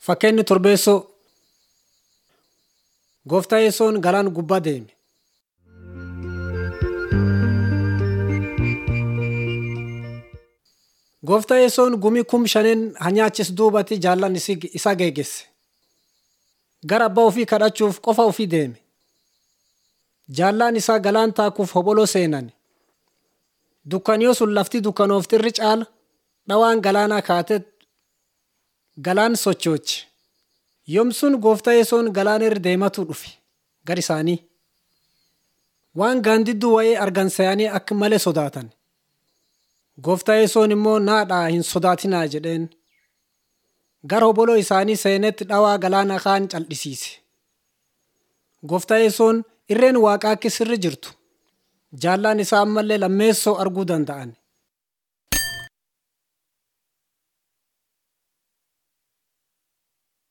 Fakkeenyi torbeessoo Gooftaa Yesoon galaan gubbaa deeme. Gooftaa Yesoon gumii kum shaneen hanyaachis duubatti jaallan isa geeggesse. Gara abbaa ofii kadhachuuf qofa ofii deeme. Jaallaan isaa galaan taakuuf hoboloo seenan. Dukkaniyoo sun lafti dukkanooftirri caala dhawaan galaanaa kaatee galaan sochooche. Yoomsun gooftaa Yesoon galaana irra deematu dhufe gar isaanii. Waan gaandidduu wayii argan se'anii akka malee sodaatan. Gooftaa Yesoon immoo naadhaa hin sodaatinaa jedheen. Gara hoboloo isaanii seenetti dhawaa galaana kaan cal'isiise. Gooftaa Yesoon irreen waaqaa akka sirri jirtu jaallaan isaa ammallee lammeessoo arguu danda'an.